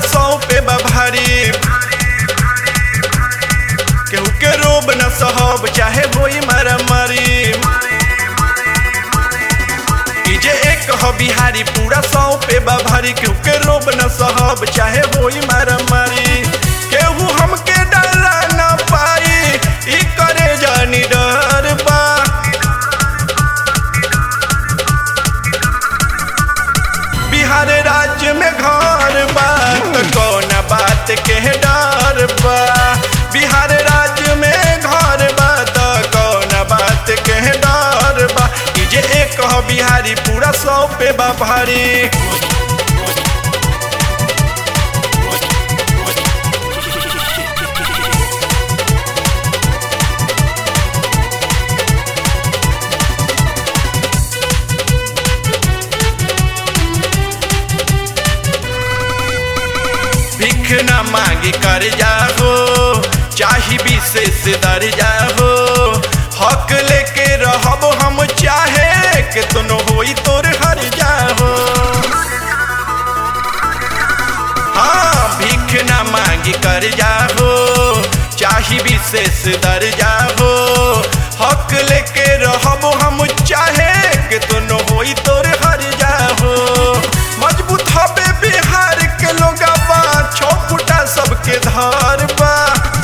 सौ पे बा भारी केहू के रोब न सहब चाहे होई मारा मारी ई जे एक ह बिहारी पूरा सौ पे बा भारी केहू के रोब न सहब चाहे होई मारा मारी केहू हमके डरा न पाई ई करे जानी डर बा बिहार राज्य में घर बा त कौन बात के डर बा बिहार राज्य में घर बा त कौन बात के डर बा ई जे एक ह बिहारी पूरा सौ पे बा भारी भीख न मांगी कर जाओ चाही विशेष दर जाओ हक लेके रहब हम चाहे के तुनो होई तोर हर जाओ हाँ भीख न मांगी कर जाओ चाही विशेष दर जाओ हक लेके रहब हम चाहे के तुनो होई तोर हर जाओ मजबूत हबे बिहार के लोगबा छो फुटा सबके धार बा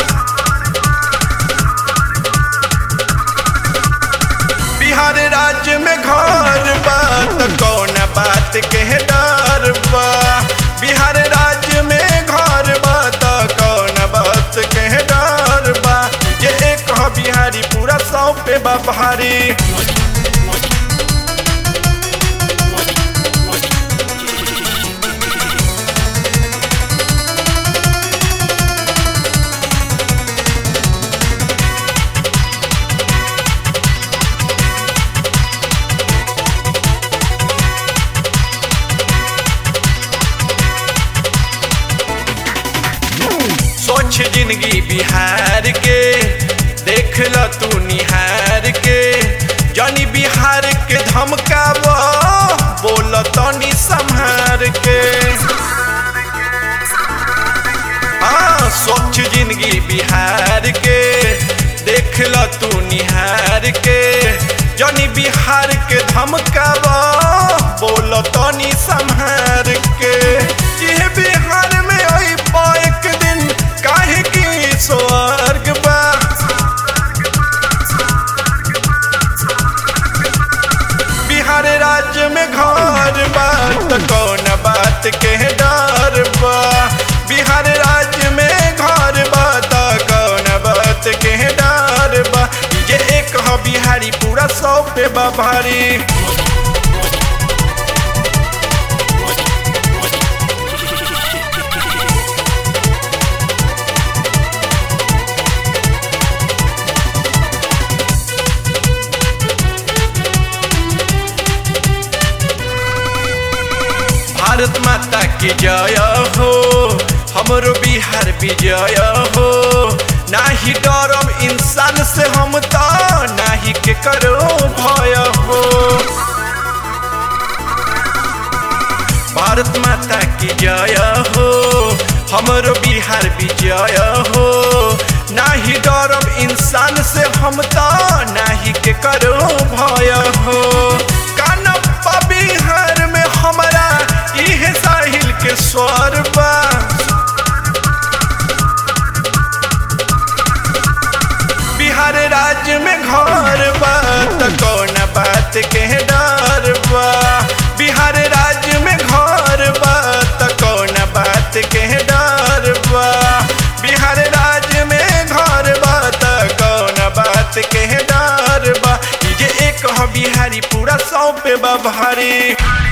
बिहार राज्य में घर बा त कौन बात के डर बा बिहार राज्य में घर बा त कौन बात के डर बा ये एक ह बिहारी पूरा सौ पे बा भारी सोच जिंदगी बिहार के देख ल तू निहार के जानी बिहार के धमकाव बोल तनी संहार के हाँ सोच जिंदगी बिहार के देख ल तू निहार के जानी बिहार के धमकाव बोल तनी संहार के ये बिहार में आई एक दिन काहे की स्वर्ग बा बिहार राज्य में घर बा त कौन बात के डर बा बिहार राज्य में घर बा त कौन बात के डर बा ये एक ह बिहारी पूरा सौ पे बा भारी भारत माता की जय हो हमरो बिहार विजय हो नाही डरम इंसान से हम तो नाही के करो भय हो भारत माता की जय हो हमरो बिहार विजय हो नाही डरम इंसान से हम तो नाही के करो भय हो कानप्पा बिहार में हमारा इहे साहिल के स्वर बा बिहार राज्य में घर बा त कौन बात के डर बा बिहार राज्य में घर बा त कौन बात के डर बा बिहार राज्य में घर बा त कौन बात के डर बा ये एक ह बिहारी पूरा सौ पे बा भारी